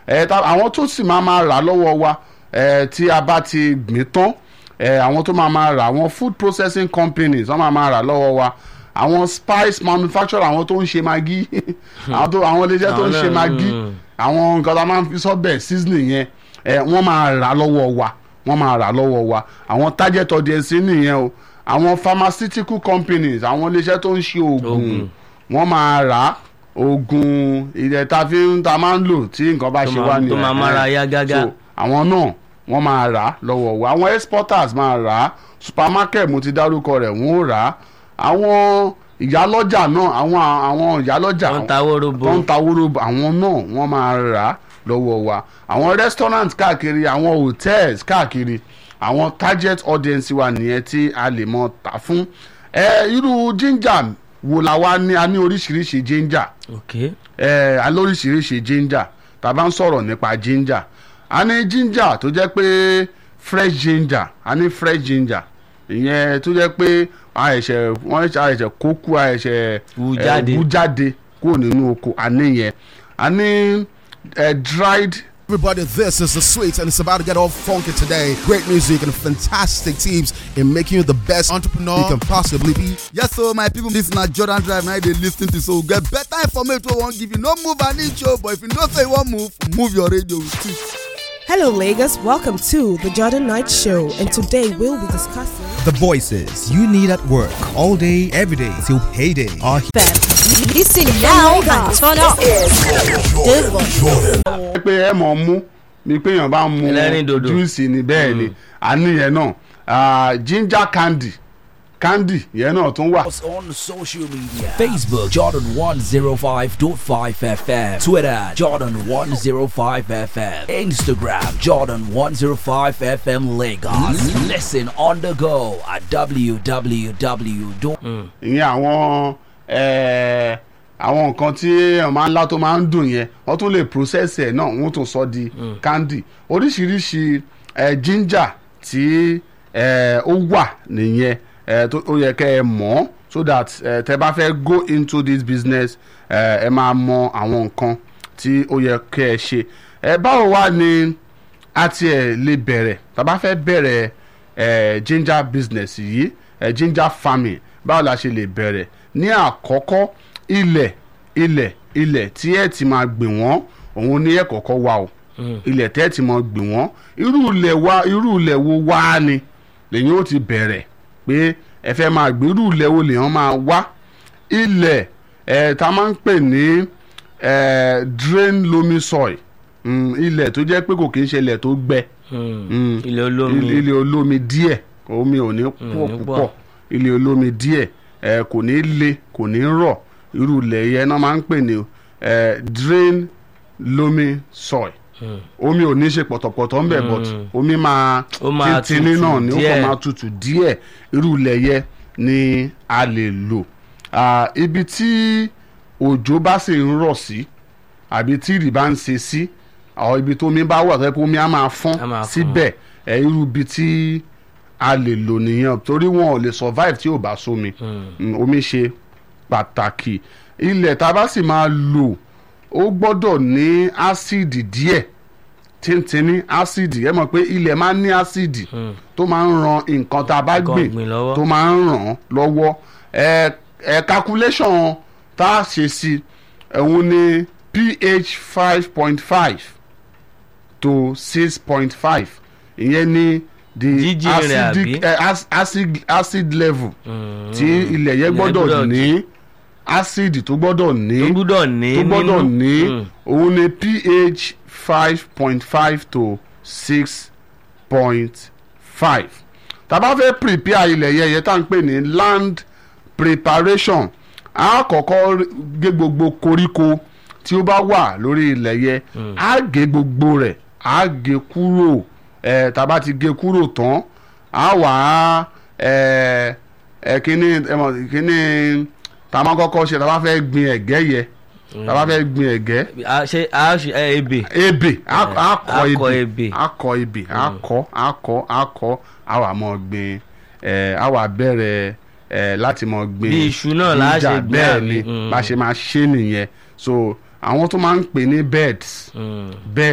ẹ ta àwọn tó sì máa máa rà lọ́wọ́ wa ẹ tí a bá ti gbìn tán ẹ àwọn tó máa máa rà àwọn food processing companies wọ́n máa máa rà lọ́wọ́ wa àwọn spice manufacturer àwọn tó ń ṣe magi àwọn tó àwọn iléeṣẹ́ tó ń ṣe Àwọn náà, magi mm. àwọn nǹkan tá a máa ń fi sọ́bẹ̀ seasoning yẹn ẹ wọ́n máa rà lọ́wọ́ wa wọ́n máa rà lọ́wọ́ wa àwọn target audience nìyẹn o àwọn pharmaceutical companies àwọn iléeṣẹ́ tó ń ṣe oògùn Oògùn. wọ́n máa rà á oògùn ilẹ̀ tá a fi ń ta máa ń lò tí nǹkan bá Tó ṣe máa- wá nìyẹn tó máa mára yá gágá. So, àwọn náà wọ́n máa rà á lọ́wọ́ wa àwọn exporters máa rà á supermarket mo ti dárúkọ rẹ̀ wọ́n ó rà á àwọn ìyálọ́jà náà àwọn àwọn ìyálọ́jà Tó ń ta wóróbo. tó ń ta wóróbo àwọn náà wọ́n máa rà á lọ́wọ́ wa àwọn restaurant káàkiri àwọn hotels káàkiri àwọn target audience wa nìyẹn tí a lè mọ tà fún ẹ irú ginger wo la wá ní a ní oríṣiríṣi ginger ok ẹ alóríṣiríṣi ginger tá a bá ń sọ̀rọ̀ nípa ginger a ní ginger tó jẹ́ pé fresh ginger a ní fresh ginger ìyẹn tó jẹ́ pé a ẹ̀ṣẹ̀ wọ́n a ẹ̀ṣẹ̀ kókó a ẹ̀ṣẹ̀ Wú ẹ, jáde. wú jáde kúrò nínú oko a ní yẹn a ní ẹ, dried Everybody, this is the sweet, and it's about to get all funky today. Great music and fantastic tips in making you the best entrepreneur you can possibly be. Yes, so my people, this na Jordan Drive. Now they listen to so get better information. We won't give you no move an inch, oh, but if you know say you want move, move your radio with it. Hello, Lagos. Welcome to the Jordan Knight Show, and today we'll be discussing The voices you need at work all day, every day till payday are here. that. Listen now and turn up. pé ẹ mọ̀ mú mi pé èèyàn bá mu Ẹlẹ́rìndòdò. júùsì ni bẹ́ẹ̀ ni a ní yẹn náà Ah, ginger candy candy yẹn náà tún wà. on social media Facebook Jordan 105.5 FM Twitter Jordan 105 FM Instagram Jordan 105 FM Lagos Listen on the go at www. ìyẹn àwọn eh, àwọn nǹkan tí èèyàn máa ń lá tó máa ń dùn yẹn wọ́n tún lè process ẹ̀ náà wọ́n tún sọ di candy oríṣiríṣi eh, ginger tí eh, ó wà nìyẹn eh, tó ó yẹ kẹ́ ẹ mọ̀ so that eh, tẹ́ bá fẹ́ go into this business eh, ẹ máa mọ àwọn nǹkan tí ó yẹ kẹ́ ẹ ṣe ẹ báwo wá ni a tiẹ̀ lè bẹ̀rẹ̀ tá a bá fẹ́ bẹ̀rẹ̀ eh, ginger business yìí eh, ginger farming báwo la ṣe lè bẹ̀rẹ̀ ní àkọ́kọ́ ilẹ̀ ilẹ̀ ilẹ̀ tí ẹ ti máa gbìn wọ́n òun ní ẹ̀ kọ́kọ́ wà o ilẹ̀ tẹ́ ẹ ti máa gbìn wọ́n irú ilẹ̀ wa irú ilẹ̀ wo wá ni lèyìn ó ti bẹ̀rẹ̀ pé ẹ fẹ́ máa gbìn irú ilẹ̀ wo lèyàn máa wá ilẹ̀ ẹ̀ tá a máa ń pè ní eh, drain loamy soil mm, ilẹ̀ tó jẹ́ pé kò kí ń ṣe ilẹ̀ tó gbẹ Mm. ilé olómi ilé ilé olómi díẹ̀ omi ò ní pọ̀ ní púpọ̀ pọ̀. ilé olómi díẹ̀ ẹ kò ní le kò ní rọ̀ irú ilẹ̀ yẹn náà máa ń pè ní ẹ drain loamy soil omi ò ní ṣe pọ̀tọ̀pọ̀tọ̀ ń bẹ̀ but omi máa Ó máa tìntìní tutù náà ni ó díẹ̀. kàn máa tutù díẹ̀ irú ilẹ̀ yẹn ni a lè lò Ah, ibi tí òjò bá sì ń rọ̀ sí àbí tí ìrì bá ń ṣe sí àwọn ibi tó omi bá wà tó yẹ kó omi á máa fọ́n Á máa fọ́n. síbẹ̀ ẹ irú ibi tí a lè lò nìyẹn torí wọn ò lè survive tí ò bá sómi Mm, omi ṣe pàtàkì ilẹ̀ tá a bá sì máa lò ó gbọ́dọ̀ ní ásíìdì díẹ̀ tíntìní ásíìdì ẹ mọ̀ pé ilẹ̀ máa ń ní ásíìdì tó máa ń ran nǹkan tá a bá Nǹkan gbìn ọ̀gbìn lọ́wọ́. tó máa ń ràn án lọ́wọ́ ẹ ẹ calculation tá a ṣe sí òun ni ph five point five to six point five ìyẹn ni the Jíjìn rẹ̀ acidic àbí? eh, ac- acid acid level tí ilẹ̀ yẹn Ilẹ̀ gbọ́dọ̀ gbọ́dọ̀ ní acid tó gbọ́dọ̀ ní tó gbúdọ̀ ní tó gbọ́dọ̀ nínú. ní Mm. òun ni ph five point five to six point five tá a bá fẹ́ prepare ilẹ̀ yẹn yẹn tá à ń pè ní land preparation a kọ́kọ́ gé gbogbo koríko tí ó bá wà lórí ilẹ̀ yẹn a gé gbogbo rẹ̀ a gé kúrò ẹ̀ tá a bá ti gé kúrò tán a wà á ẹ̀ ẹ̀ kíní ẹ̀ mọ̀ kíní tá a máa kọ́kọ́ ṣe tá a bá fẹ́ gbin ẹ̀gẹ́ yẹn tá a bá fẹ́ gbin ẹ̀gẹ́ a ṣe a ṣe ẹ ebè ebè a- a kọ akọ ebè ebè. a kọ ebè a kọ a kọ a kọ a wà mọ gbìn ẹ a wà bẹ̀rẹ̀ ẹ láti mọ gbìn Bí iṣu náà la ṣe ginger, gbìn bẹ́ẹ̀ àbí? ni Mm. bá ṣe máa ṣe nìyẹn so àwọn tó máa ń pè ní beds bed